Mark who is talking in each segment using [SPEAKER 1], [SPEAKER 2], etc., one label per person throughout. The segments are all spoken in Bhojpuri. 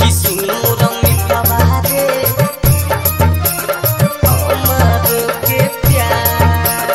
[SPEAKER 1] कि सुन मोर मितवा रे हमरो के प्यार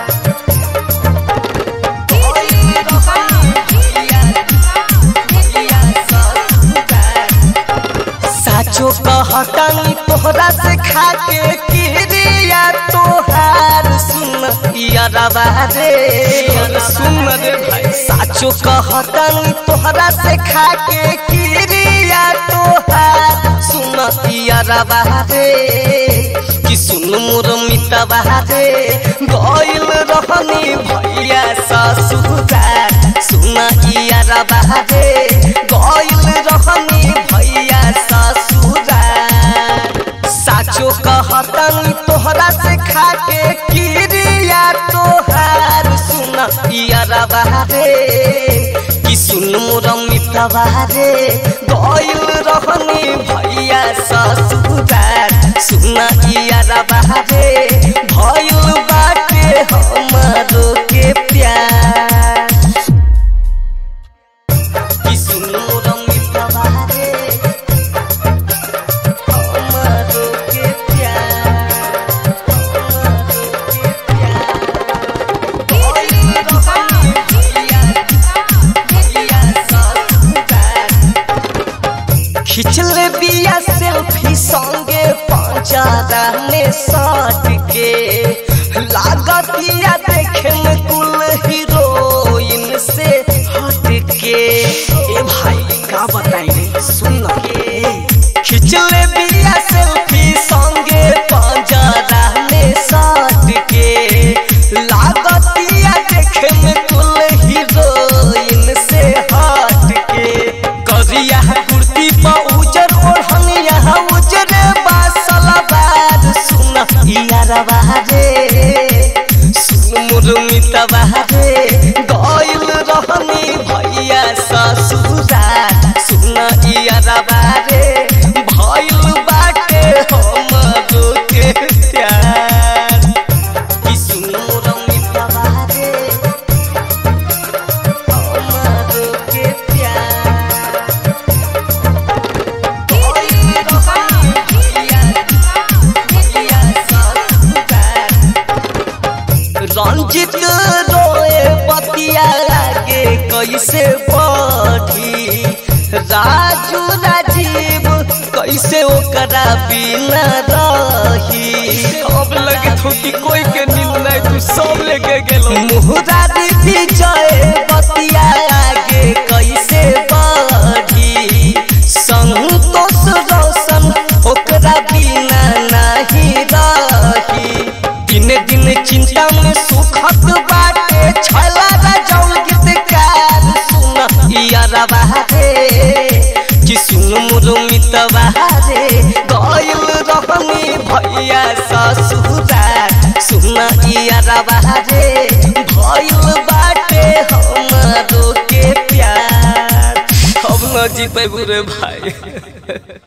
[SPEAKER 1] साचो कहतनी तोहरा से खाके किरिया तोहार सुन यारवा रे सुन रे भाई साचो कहतनी तोहरा से खाके किरिया तोहार सुन यारवा रे कि सुन मोर मितवा रे गइल रहनी भैया ससुरार सुन यारवा रे गइल रहनी भैया ससुरार साचो कहतनी तोहरा से खाके किरिया तोहार सुन यारवा रे कि सुन मोर मितवा रे गइल रहनी भैया ससुरार सुन यारवा रे भइल बाटे हमरो के प्यार कि सुन मोर मितवा रे हमरो के प्यार खिचले बिया सेल्फी संगे पंचारा में सट के लागतिया देखे में कुल हीरोइन से हट के ए भाई का बताई सुन के खिचले बिया सेल्फी संगे पंचारा में सट के लागतिया देखे में कुल हीरोइन से हट के करिया कुर्ती पा उजर ओढ़निया उजर बासला बार सुन यारवा रे सुन मुरमितवा रे गइल रहनी भैया ससुरार सुन यारवा रे भइल बाटे हमरो के प्यार कि सुन मुरमितवा रे हमरो के प्यार रंजित रोए बतिया लागे कैसे बढ़ी राजू राजीव कैसे ओकरा बिना रही
[SPEAKER 2] अब लगे तो कि कोई के नींद नहीं तू सब लेके गेलो
[SPEAKER 1] मुहरारी विजय बतिया लागे कैसे बढ़ी संतोष रोशन ओकरा बिना नहीं रही दिन दिन चिंता में सुखत बाटे छला राजौल गीतकार सुन यारवा रे कि सुन मोर मितवा रे गइल रहनी भैया ससुरार सुन यारवा रे भइल बाटे हमरो के प्यार
[SPEAKER 2] अब न जी पे बुरे भाई